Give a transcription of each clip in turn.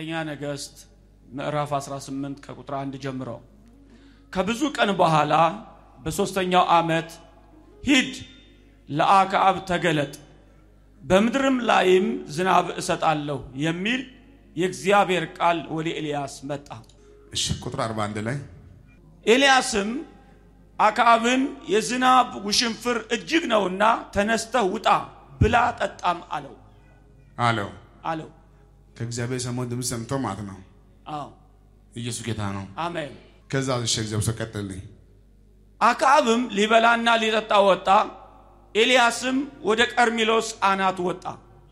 አንደኛ ነገሥት ምዕራፍ 18 ከቁጥር 1 ጀምሮ ከብዙ ቀን በኋላ በሦስተኛው ዓመት ሂድ ለአክዓብ ተገለጥ በምድርም ላይም ዝናብ እሰጣለሁ የሚል የእግዚአብሔር ቃል ወደ ኤልያስ መጣ። እሺ ቁጥር 41 ላይ ኤልያስም አክዓብን የዝናብ ውሽንፍር እጅግ ነውና ተነስተህ ውጣ ብላ ጠጣም አለው አለው አለው። ከእግዚአብሔር የሰማውን ድምፅ ሰምቶ ማለት ነው። አዎ ኢየሱስ ጌታ ነው። አሜን። ከዛ እሺ እግዚአብሔር ሰው ቀጥልኝ። አክዓብም ሊበላና ሊጠጣ ወጣ። ኤልያስም ወደ ቀርሜሎስ አናት ወጣ።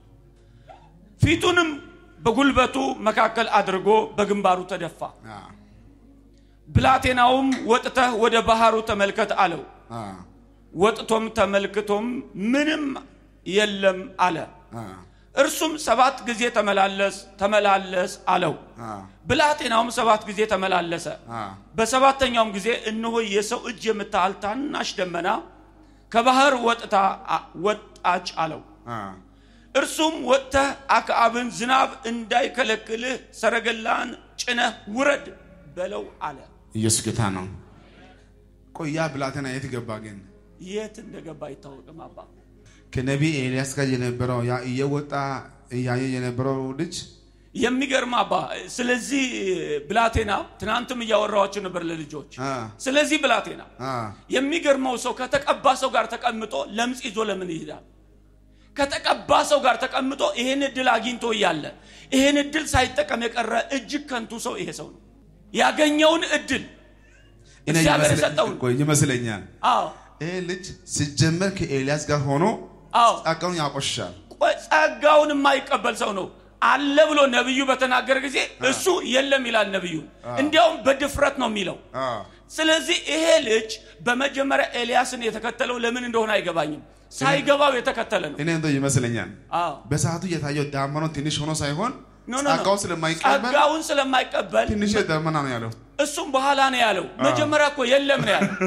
ፊቱንም በጉልበቱ መካከል አድርጎ በግንባሩ ተደፋ። አ ብላቴናውም ወጥተህ ወደ ባህሩ ተመልከት አለው። አ ወጥቶም ተመልክቶም ምንም የለም አለ። አ እርሱም ሰባት ጊዜ ተመላለስ ተመላለስ አለው። አ ብላቴናውም ሰባት ጊዜ ተመላለሰ። አ በሰባተኛውም ጊዜ እነሆ የሰው እጅ የምታህል ታናሽ ደመና ከባህር ወጥታ ወጣች አለው። አ እርሱም ወጥተህ አክዓብን ዝናብ እንዳይከለክልህ ሰረገላን ጭነህ ውረድ በለው አለ። ኢየሱስ ጌታ ነው። ቆይ ያ ብላቴና የት ገባ ግን? የት እንደገባ አይታወቅም። አባ ከነቢይ ኤልያስ ጋር የነበረው ያ እየወጣ እያየ የነበረው ልጅ የሚገርም አባ። ስለዚህ ብላቴና ትናንትም እያወራኋቸው ነበር ለልጆች። አ ስለዚህ ብላቴና አ የሚገርመው ሰው ከተቀባ ሰው ጋር ተቀምጦ ለምጽ ይዞ ለምን ይሄዳል? ከተቀባ ሰው ጋር ተቀምጦ ይሄን እድል አግኝቶ እያለ ይሄን እድል ሳይጠቀም የቀረ እጅግ ከንቱ ሰው ይሄ ሰው ነው። ያገኘውን እድል እኔ እግዚአብሔር ይመስለ- የሰጠውን ቆይ ይመስለኛል አዎ ይሄ ልጅ ሲጀመር ከኤልያስ ጋር ሆኖ አዎ ጸጋውን ያቆሻል። ቆይ ጸጋውን የማይቀበል ሰው ነው አለ ብሎ ነብዩ በተናገረ ጊዜ እሱ የለም ይላል ነብዩ። እንዲያውም በድፍረት ነው የሚለው። አ ስለዚህ ይሄ ልጅ በመጀመሪያ ኤልያስን የተከተለው ለምን እንደሆነ አይገባኝም። ሳይገባው የተከተለ ነው። እኔ እንደው ይመስለኛል አዎ በሰዓቱ የታየው ዳመናው ትንሽ ሆኖ ሳይሆን ኖ ኖ ኖ። ጸጋውን ስለማይቀበል ጸጋውን ስለማይቀበል ትንሽ ደመና ነው ያለው። እሱም በኋላ ነው ያለው። መጀመሪያ እኮ የለም ነው ያለው።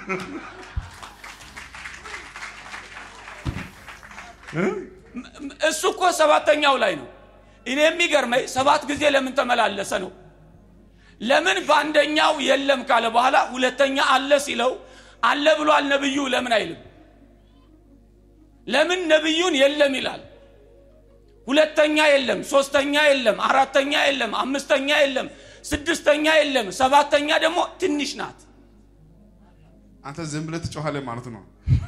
እሱ እኮ ሰባተኛው ላይ ነው። እኔ የሚገርመኝ ሰባት ጊዜ ለምን ተመላለሰ ነው። ለምን በአንደኛው የለም ካለ በኋላ ሁለተኛ አለ ሲለው አለ ብሏል ነብዩ ለምን አይልም? ለምን ነብዩን የለም ይላል? ሁለተኛ የለም፣ ሶስተኛ የለም፣ አራተኛ የለም፣ አምስተኛ የለም፣ ስድስተኛ የለም፣ ሰባተኛ ደግሞ ትንሽ ናት። አንተ ዝም ብለህ ትጮኻለህ ማለት ነው።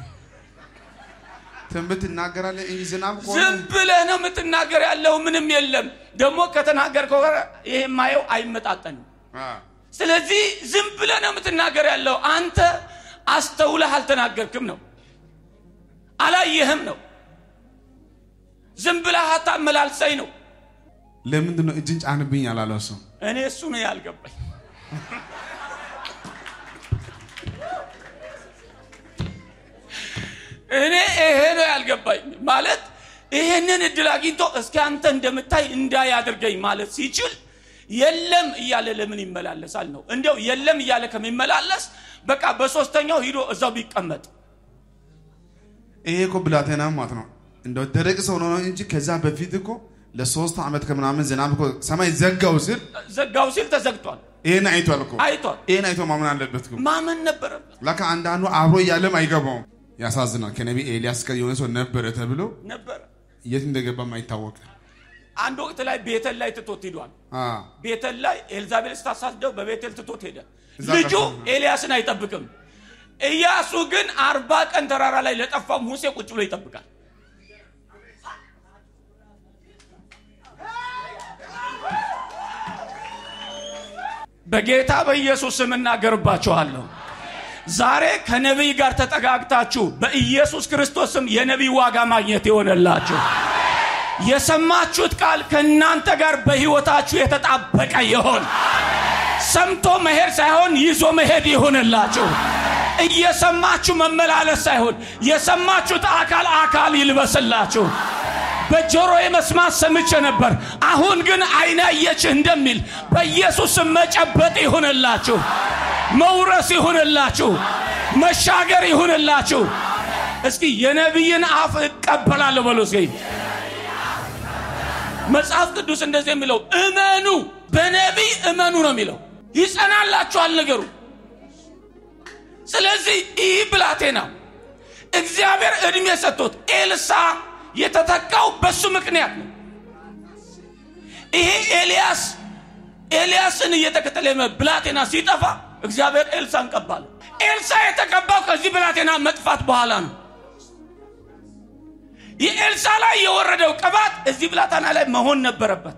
ትንቢት ትናገራለህ እንጂ ዝናብ ከሆነ ዝም ብለህ ነው የምትናገር ያለው። ምንም የለም። ደግሞ ከተናገርከው ጋር ይሄ የማየው አይመጣጠንም። አ ስለዚህ ዝም ብለህ ነው የምትናገር ያለው። አንተ አስተውለህ አልተናገርክም ነው፣ አላየህም ነው፣ ዝም ብለህ አታመላልሰኝ ነው። ለምንድን ነው እጅን ጫንብኝ ያላለው ሰው? እኔ እሱ ነው ያልገባኝ። እኔ ይሄ ነው ያልገባኝ። ማለት ይሄንን እድል አግኝቶ እስኪ አንተ እንደምታይ እንዳይ አድርገኝ ማለት ሲችል የለም እያለ ለምን ይመላለሳል ነው። እንዲያው የለም እያለ ከሚመላለስ በቃ በሶስተኛው ሂዶ እዛው ቢቀመጥ ይሄ እኮ ብላቴና ማለት ነው እንደው ደረቅ ሰው ነው እንጂ ከዛ በፊት እኮ ለሶስት ዓመት ከምናምን ዝናብ እኮ ሰማይ ዘጋው ሲል ዘጋው ሲል ተዘግቷል። ይሄን አይቷል እኮ አይቷል። ይሄን አይቶ ማመን አለበት እኮ። ማመን ነበረበት ለካ አንዳንዱ አብሮ እያለም አይገባውም። ያሳዝናል። ከነቢ ኤልያስ ጋር የሆነ ሰው ነበረ ተብሎ ነበረ። የት እንደገባም አይታወቅም። አንድ ወቅት ላይ ቤተል ላይ ትቶት ሂዷል። አ ቤተል ላይ ኤልዛቤል ስታሳድደው በቤቴል ትቶት ሄደ። እዛ ልጁ ቀርቶ- ኤልያስን አይጠብቅም። ኢያሱ ግን አርባ ቀን ተራራ ላይ ለጠፋው ሙሴ ቁጭ ብሎ ይጠብቃል። በጌታ በኢየሱስ ስም እናገርባችኋለሁ። ዛሬ ከነቢይ ጋር ተጠጋግታችሁ በኢየሱስ ክርስቶስ ስም የነቢይ ዋጋ ማግኘት ይሆንላችሁ። የሰማችሁት ቃል ከእናንተ ጋር በሕይወታችሁ የተጣበቀ ይሆን። ሰምቶ መሄድ ሳይሆን ይዞ መሄድ ይሁንላችሁ። እየሰማችሁ መመላለስ ሳይሆን የሰማችሁት አካል አካል ይልበስላችሁ። በጆሮ የመስማት ሰምቼ ነበር፣ አሁን ግን ዓይን አየችህ እንደሚል በኢየሱስ ስም መጨበጥ ይሁንላችሁ፣ መውረስ ይሁንላችሁ፣ መሻገር ይሁንላችሁ። እስኪ የነቢይን አፍ እቀበላለሁ በሉ እስኪ መጽሐፍ ቅዱስ እንደዚህ የሚለው እመኑ፣ በነቢይ እመኑ ነው የሚለው። ይጸናላችኋል ነገሩ። ስለዚህ ይህ ብላቴና እግዚአብሔር እድሜ ሰጥቶት ኤልሳ የተተካው በሱ ምክንያት ነው። ይሄ ኤልያስ ኤልያስን እየተከተለ ብላቴና ሲጠፋ እግዚአብሔር ኤልሳን ቀባለ። ኤልሳ የተቀባው ከዚህ ብላቴና መጥፋት በኋላ ነው። የኤልሳ ላይ የወረደው ቅባት እዚህ ብላቴና ላይ መሆን ነበረበት።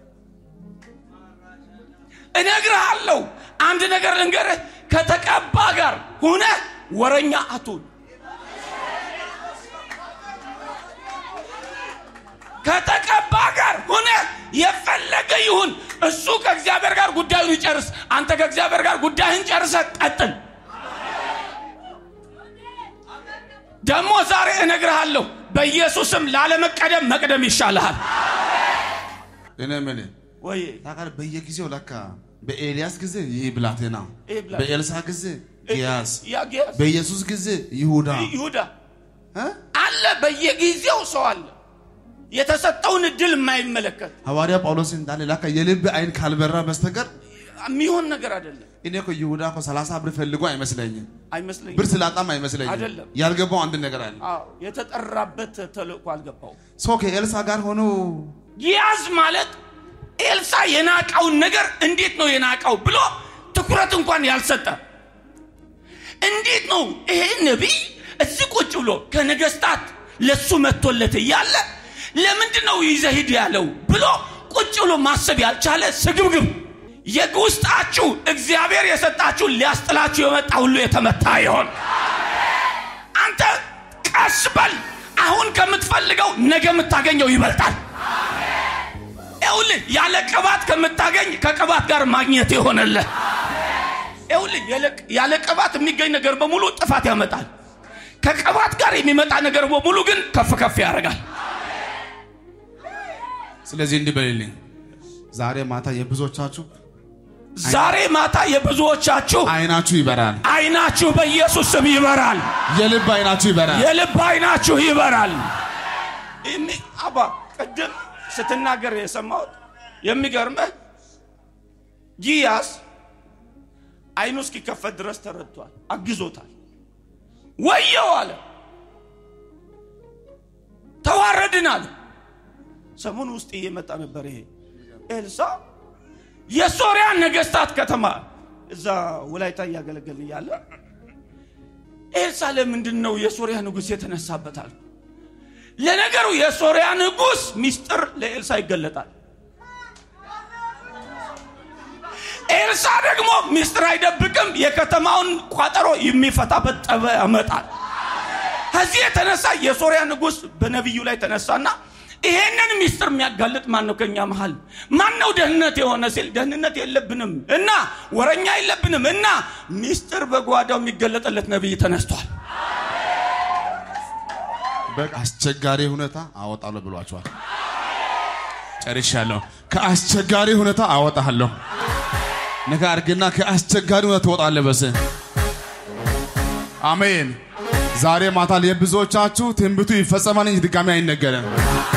እነግርሃለሁ፣ አንድ ነገር ልንገርህ፣ ከተቀባ ጋር ሁነ ወረኛ አቱን ከተቀባ ጋር ሁነ የፈለገ ይሁን እሱ ከእግዚአብሔር ጋር ጉዳዩን ይጨርስ። አንተ ከእግዚአብሔር ጋር ጉዳይህን ጨርሰ ቀጥል። ደግሞ ዛሬ እነግርሃለሁ በኢየሱስም ላለመቀደም መቅደም ይሻልሃል። እኔ ምን ወይ ታውቃለህ፣ በየጊዜው ለካ በኤልያስ ጊዜ ይህ ብላቴና፣ ይህ ብላቴና። በኤልሳ ጊዜ ጊያዝ፣ ያ ጊያዝ በኢየሱስ ጊዜ ይሁዳ ይሁዳ እ? አለ። በየጊዜው ሰው አለ የተሰጠውን እድል የማይመለከት ሐዋርያ ጳውሎስ እንዳለ ለካ የልብ አይን ካልበራ በስተቀር የሚሆን ነገር አይደለም። እኔ እኮ ይሁዳ እኮ ሰላሳ ብር ፈልጎ አይመስለኝም፣ አይመስለኝም። ብር ስላጣም አይመስለኝም። አይደለም። ያልገባው አንድ ነገር አለ። አዎ የተጠራበት ተልእኮ አልገባው። ሰው ከኤልሳ ጋር ሆኖ ጊያዝ ማለት ኤልሳ የናቃውን ነገር እንዴት ነው የናቃው ብሎ ትኩረት እንኳን ያልሰጠ እንዴት ነው ይሄ ነቢይ እዚህ ቁጭ ብሎ ከነገስታት ለሱ መጥቶለት እያለ ለምንድን ነው ይዘህ ሂድ ያለው ብሎ ቁጭ ብሎ ማሰብ ያልቻለ ስግብግብ የውስጣችሁ እግዚአብሔር የሰጣችሁ ሊያስጥላችሁ የመጣ ሁሉ የተመታ ይሆን። አንተ ቀስ በል። አሁን ከምትፈልገው ነገ የምታገኘው ይበልጣል። ይኸውልህ ያለ ቅባት ከምታገኝ ከቅባት ጋር ማግኘት የሆነልህ። ይኸውልህ ያለ- ያለ ቅባት የሚገኝ ነገር በሙሉ ጥፋት ያመጣል። ከቅባት ጋር የሚመጣ ነገር በሙሉ ግን ከፍ ከፍ ያደርጋል። ስለዚህ እንዲህ በልልኝ፣ ዛሬ ማታ የብዙዎቻችሁ ዛሬ ማታ የብዙዎቻችሁ አይናችሁ ይበራል፣ አይናችሁ በኢየሱስ ስም ይበራል። የልብ አይናችሁ ይበራል። የልብ አይናችሁ ይበራል። ይህም- አባ ቅድም ስትናገር የሰማሁት የሚገርምህ ጊያስ አይኑ እስኪከፈት ድረስ ተረድቷል፣ አግዞታል። ወየው አለ፣ ተዋረድን አለ። ሰሞኑ ውስጥ እየመጣ ነበር ይሄ ኤልሳ የሶሪያ ነገስታት ከተማ እዛ ወላይታ እያገለገልን እያለ ኤልሳ ለምንድን ነው የሶሪያ ንጉሥ የተነሳበታል? ለነገሩ የሶሪያ ንጉሥ ሚስጥር ለኤልሳ ይገለጣል። ኤልሳ ደግሞ ሚስጥር አይደብቅም። የከተማውን ቋጠሮ የሚፈታበት ጠበ ያመጣል። ከዚህ የተነሳ የሶሪያ ንጉሥ በነቢዩ ላይ ተነሳና ይሄንን ሚስጥር የሚያጋልጥ ማን ነው? ከኛ መሃል ማን ነው ደህንነት የሆነ ሲል ደህንነት የለብንም እና ወረኛ የለብንም እና ሚስጥር በጓዳው የሚገለጥለት ነቢይ ተነስቷል። አስቸጋሪ ሁኔታ አወጣለሁ ብሏቸዋል። ጨርሻለሁ። ከአስቸጋሪ ሁኔታ አወጣለሁ። ነገ አድርግና ከአስቸጋሪ ሁኔታ ትወጣለህ። በስ አሜን። ዛሬ ማታ የብዙዎቻችሁ ትንቢቱ ይፈጸማል እንጂ ድጋሚ አይነገርም።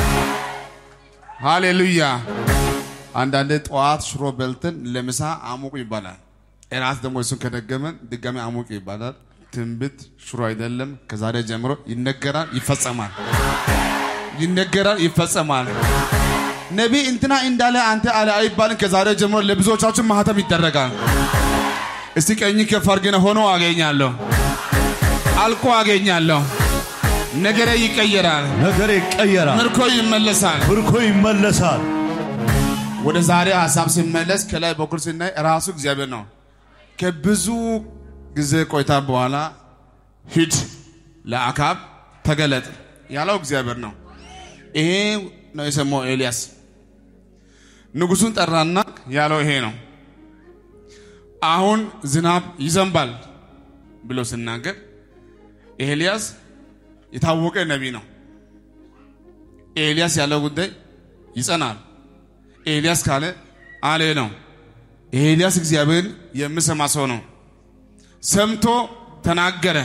ሃሌሉያ። አንዳንድ ጠዋት ሽሮ በልተን ለምሳ አሙቁ ይባላል። እራት ደግሞ እሱን ከደገመን ድጋሚ አሙቁ ይባላል። ትንቢት ሽሮ አይደለም። ከዛሬ ጀምሮ ይነገራል፣ ይፈጸማል። ይነገራል፣ ይፈጸማል። ነቢይ እንትና እንዳለ አንተ አለ አይባልም። ከዛሬ ጀምሮ ለብዙዎቻችሁ ማህተም ይደረጋል። እስቲ ቀኝ ከፍ አድርገን ሆኖ አገኛለሁ፣ አልቆ አገኛለሁ። ነገሬ ይቀየራል፣ ነገር ይቀየራል፣ ምርኮ ይመለሳል። ምርኮ ይመለሳል። ወደ ዛሬ ሀሳብ ሲመለስ ከላይ በኩል ስናይ ራሱ እግዚአብሔር ነው። ከብዙ ጊዜ ቆይታ በኋላ ሂድ ለአካብ ተገለጥ ያለው እግዚአብሔር ነው። ይሄ ነው የሰማው ኤልያስ። ንጉሱን ጠራና ያለው ይሄ ነው። አሁን ዝናብ ይዘንባል ብሎ ሲናገር ኤልያስ የታወቀ ነቢይ ነው። ኤልያስ ያለው ጉዳይ ይጸናል። ኤልያስ ካለ አለ ነው። ኤልያስ እግዚአብሔርን የሚሰማ ሰው ነው። ሰምቶ ተናገረ።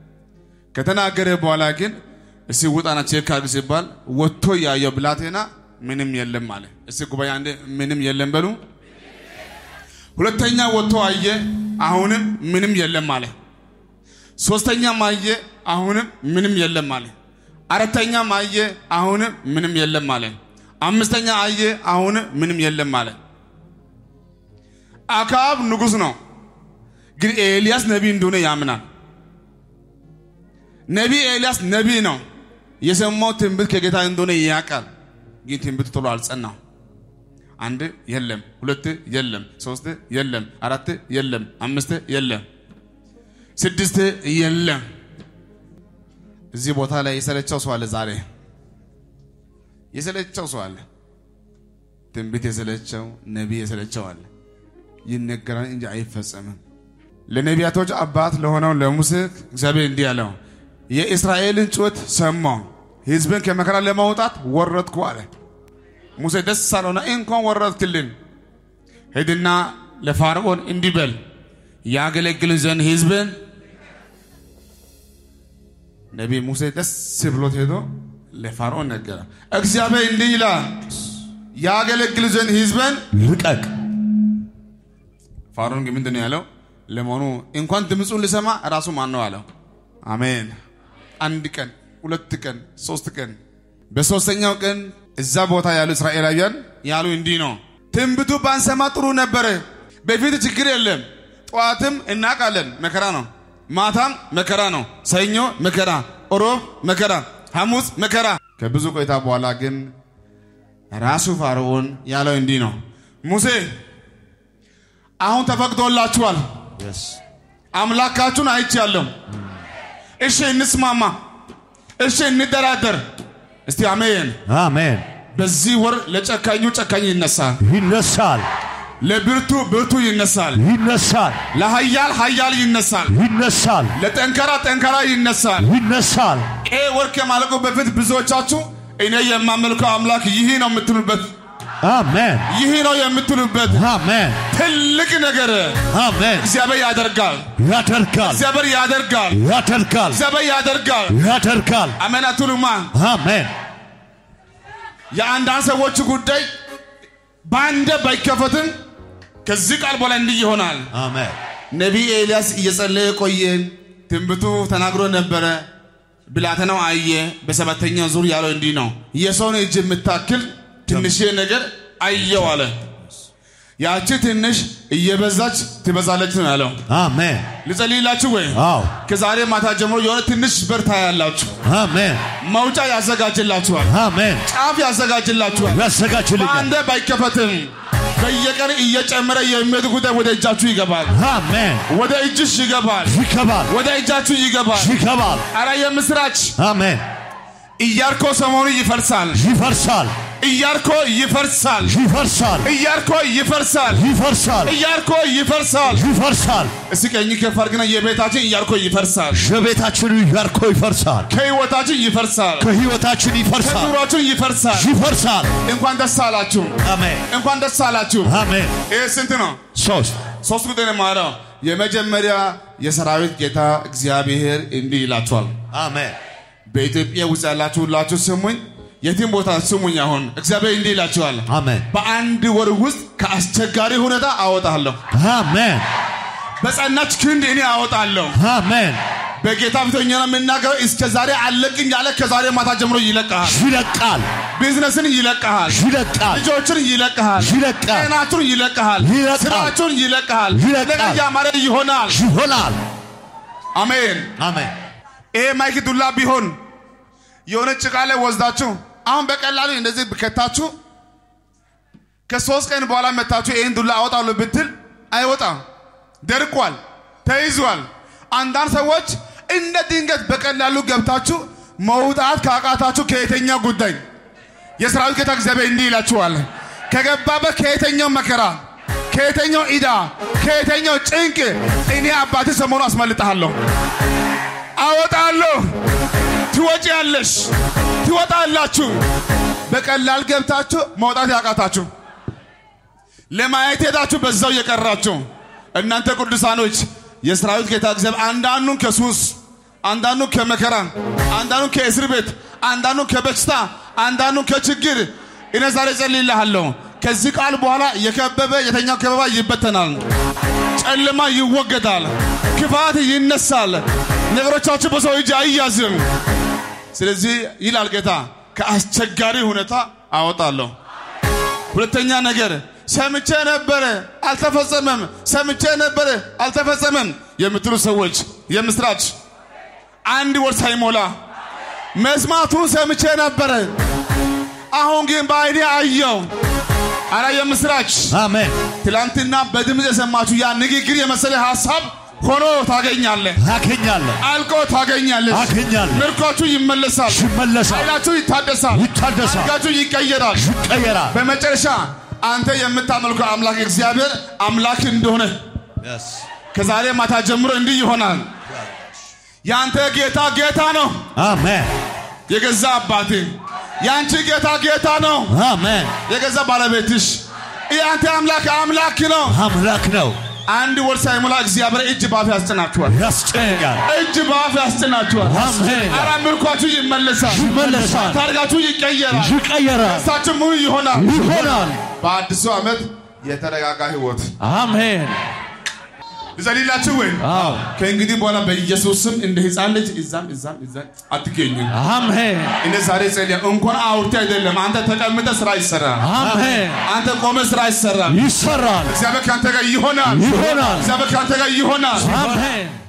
ከተናገረ በኋላ ግን እስቲ ውጣና ቼክ አድርግ ሲባል ወጥቶ ያየው ብላቴና ምንም የለም አለ። እስቲ ጉባኤ አንድ ምንም የለም በሉ። ሁለተኛ ወጥቶ አየ፣ አሁንም ምንም የለም አለ። ሶስተኛም አየ፣ አሁንም ምንም የለም አለ። አራተኛም አየ፣ አሁንም ምንም የለም አለ። አምስተኛ አየ፣ አሁንም ምንም የለም አለ። አክዓብ ንጉሥ ነው፣ ግን ኤልያስ ነቢይ እንደሆነ ያምናል። ነቢይ ኤልያስ ነቢይ ነው። የሰማው ትንቢት ከጌታ እንደሆነ ያውቃል። ግን ትንቢቱ ቶሎ አልጸናም። አንድ የለም፣ ሁለት የለም፣ ሶስት የለም፣ አራት የለም፣ አምስት የለም፣ ስድስት የለም። እዚህ ቦታ ላይ የሰለቸው ሰው አለ። ዛሬ የሰለቸው ሰው አለ። ትንቢት የሰለቸው ነቢይ የሰለቸው አለ። ይነገራል እንጂ አይፈጸምም። ለነቢያቶች አባት ለሆነው ለሙሴ እግዚአብሔር እንዲህ አለው፣ የእስራኤልን ጩኸት ሰማሁ፣ ሕዝብን ከመከራ ለማውጣት ወረድኩ አለ። ሙሴ ደስ አለውና እንኳን ወረድክልን፣ ሂድና ለፋርዖን እንዲህ በል ያገለግልን ዘንድ ሕዝብን ነቢይ ሙሴ ደስ ብሎት ሄዶ ለፋርዖን ነገረ። እግዚአብሔር እንዲህ ይላል ያገለግል ዘንድ ሕዝብን ልቀቅ። ፋርዖን ግን ምንድን ነው ያለው? ለመሆኑ እንኳን ድምፁን ልሰማ ራሱ ማን ነው አለው። አሜን። አንድ ቀን፣ ሁለት ቀን፣ ሶስት ቀን፣ በሶስተኛው ቀን እዛ ቦታ ያሉ እስራኤላውያን ያሉ እንዲህ ነው፣ ትንቢቱ ባንሰማ ጥሩ ነበረ። በፊት ችግር የለም። ጠዋትም እናውቃለን መከራ ነው፣ ማታም መከራ ነው፣ ሰኞ መከራ፣ ሮብ መከራ፣ ሐሙስ መከራ። ከብዙ ቆይታ በኋላ ግን ራሱ ፋርዖን ያለው እንዲህ ነው፣ ሙሴ አሁን ተፈቅዶላችኋል። አምላካችሁን አይቻለሁ። እሺ እንስማማ፣ እሺ እንደራደር። እስቲ አሜን። አሜን። በዚህ ወር ለጨካኙ ጨካኝ ይነሳል፣ ይነሳል፣ ለብርቱ ብርቱ ይነሳል፣ ይነሳል፣ ለኃያል ኃያል ይነሳል፣ ይነሳል፣ ለጠንካራ ጠንካራ ይነሳል። ይነሳል። ይህ ወር ከማለቁ በፊት ብዙዎቻችሁ እኔ የማመልከው አምላክ ይህ ነው የምትሉበት አሜን፣ ይህ ነው የምትሉበት አሜን፣ ትልቅ ነገር አሜን። እግዚአብሔር ያደርጋል። ያደርጋል፣ እግዚአብሔር ያደርጋል። ያደርጋል፣ እግዚአብሔር ያደርጋል። ያደርጋል። አሜን አትሉማ? አሜን፣ የአንዳንድ ሰዎች ጉዳይ በአንደ ባይከፈትም ከዚህ ቃል በኋላ እንዲህ ይሆናል። አሜን፣ ነቢይ ኤልያስ እየጸለየ ቆየ። ትንቢቱ ተናግሮ ነበረ። ብላቴናው አየ። በሰባተኛው ዙር ያለው እንዲህ ነው፣ የሰውን እጅ የምታክል ትንሽ ነገር አየው አለ። ያቺ ትንሽ እየበዛች ትበዛለች ነው ያለው። አሜን። ልጸልይላችሁ ወይ? አዎ፣ ከዛሬ ማታ ጀምሮ የሆነ ትንሽ በር ታያላችሁ። አሜን፣ መውጫ ያዘጋጅላችኋል። አሜን። ጫፍ ያዘጋጅላችኋል። ያዘጋጅልኛል። በአንዴ ባይከፈትም በየቀን እየጨመረ የሚሄድ ጉዳይ ወደ እጃችሁ ይገባል። አሜን። ወደ እጅሽ ይገባል። ይገባል፣ ወደ እጃችሁ ይገባል። ይገባል። አረ የምስራች! አሜን። ኢያሪኮ ሰሞኑ ይፈርሳል። ይፈርሳል፣ ኢያሪኮ ይፈርሳል። ይፈርሳል፣ ኢያሪኮ ይፈርሳል። ይፈርሳል፣ ኢያሪኮ ይፈርሳል። ይፈርሳል። እስቲ ቀኝ ከፍ አድርግና የቤታችን ኢያሪኮ ይፈርሳል። የቤታችን ያርኮ ይፈርሳል፣ ከህይወታችን ይፈርሳል። ከህይወታችን ይፈርሳል፣ ከኑሯችን ይፈርሳል። ይፈርሳል። እንኳን ደስ አላችሁ። አሜን፣ እንኳን ደስ አላችሁ። አሜን። ይህ ስንት ነው? ሶስት ሶስት ቁጥር ነው የማወራው። የመጀመሪያ የሰራዊት ጌታ እግዚአብሔር እንዲህ ይላችኋል። አሜን፣ በኢትዮጵያ ውስጥ ያላችሁ ሁላችሁ ስሙኝ፣ የትም ቦታ ስሙኝ። አሁን እግዚአብሔር እንዲህ ይላችኋል። አሜን፣ በአንድ ወር ውስጥ ከአስቸጋሪ ሁኔታ አወጣለሁ። አሜን፣ በጸናች ክንድ እኔ አወጣለሁ። አሜን። በጌታ ፊተኛ ነው የምናገረው። እስከ ዛሬ አለቅኝ ያለ ከዛሬ ማታ ጀምሮ ይለቀሃል። ይለቃል፣ ቢዝነስን ይለቀሃል። ይለቃል፣ ልጆችን ይለቀሃል። ይለቃል፣ ጤናችሁን ይለቀሃል። ይለቃል። ስራችሁን ይለቀሃል። ይለቃል። ነገር ያማረ ይሆናል። ይሆናል። አሜን። አሜን፣ ይሄ ማይክ ዱላ ቢሆን የሆነ ጭቃ ላይ ወስዳችሁ አሁን በቀላሉ እንደዚህ ብከታችሁ ከሶስት ቀን በኋላ መታችሁ ይህን ዱላ አወጣለሁ ብትል አይወጣም። ደርቋል፣ ተይዟል። አንዳንድ ሰዎች እንደ ድንገት በቀላሉ ገብታችሁ መውጣት ካቃታችሁ ከየተኛው ጉዳይ የሰራዊት ጌታ እግዚአብሔር እንዲህ ይላችኋል። ከገባበት ከየተኛው መከራ፣ ከየተኛው ኢዳ፣ ከየተኛው ጭንቅ እኔ አባቴ ሰሞኑ አስመልጠሃለሁ፣ አወጣለሁ። ትወጪያለሽ፣ ትወጣላችሁ። በቀላል ገብታችሁ መውጣት ያቃታችሁ ለማየት ሄዳችሁ በዛው የቀራችሁ እናንተ ቅዱሳኖች የሰራዊት ጌታ እግዚአብሔር አንዳንዱን ከሱስ አንዳንዱን ከመከራ አንዳንዱን ከእስር ቤት አንዳንዱን ከበሽታ አንዳንዱን ከችግር እኔ ዛሬ ጸልይልሃለሁ። ከዚህ ቃል በኋላ የከበበ የተኛው ከበባ ይበተናል፣ ጨለማ ይወገዳል፣ ክፋት ይነሳል፣ ነገሮቻችሁ በሰው እጅ አይያዝም። ስለዚህ ይላል ጌታ ከአስቸጋሪ ሁኔታ አወጣለሁ። ሁለተኛ ነገር ሰምቼ ነበረ አልተፈጸመም፣ ሰምቼ ነበረ አልተፈጸመም የምትሉ ሰዎች የምስራች አንድ ወር ሳይሞላ መስማቱን ሰምቼ ነበረ፣ አሁን ግን በአይኔ አየው። አራ የምስራች አሜን ትላንትና በድምፅ የሰማችሁ ያ ንግግር የመሰለ ሀሳብ ሆኖ ታገኛለህ፣ አገኛለሁ አልቆ ታገኛለህ። አገኛለሁ ምርኳችሁ ይመለሳል፣ ይመለሳል ኃይላችሁ ይታደሳል፣ ይታደሳል አድጋችሁ ይቀየራል። ይቀየራል በመጨረሻ አንተ የምታመልከው አምላክ እግዚአብሔር አምላክ እንደሆነ ከዛሬ ማታ ጀምሮ እንዲህ ይሆናል። የአንተ ጌታ ጌታ ነው፣ አሜን የገዛ አባቴ። የአንቺ ጌታ ጌታ ነው፣ አሜን የገዛ ባለቤትሽ። የአንተ አምላክ አምላክ ነው። አምላክ ነው አንድ ወር ሳይሞላ እግዚአብሔር እጅ ባፍ ያስጭናችኋል፣ ያስጨንቃል እጅ ባፍ ያስጭናችኋል። አሜን አራ ምርኳችሁ ይመለሳል፣ ይመለሳል ታርጋችሁ ይቀየራል፣ ይቀየራል ደስታችሁ ሙሉ ይሆናል። ይሆናል በአዲሱ ዓመት የተረጋጋ ህይወት አሜን ልጸልይላችሁ ወይ? አዎ ከእንግዲህ በኋላ በኢየሱስ ስም እንደ ህፃን ልጅ እዛም እዛም እዛም አትገኙም። አሜን እኔ ዛሬ ጸልያ እንኳን አውርቴ አይደለም አንተ ተቀምጠ ስራ ይሰራል። አሜን አንተ ቆመ ስራ ይሰራል። ይሰራል እግዚአብሔር ከአንተ ጋር ይሆናል። ይሆናል እግዚአብሔር ከአንተ ጋር ይሆናል። አሜን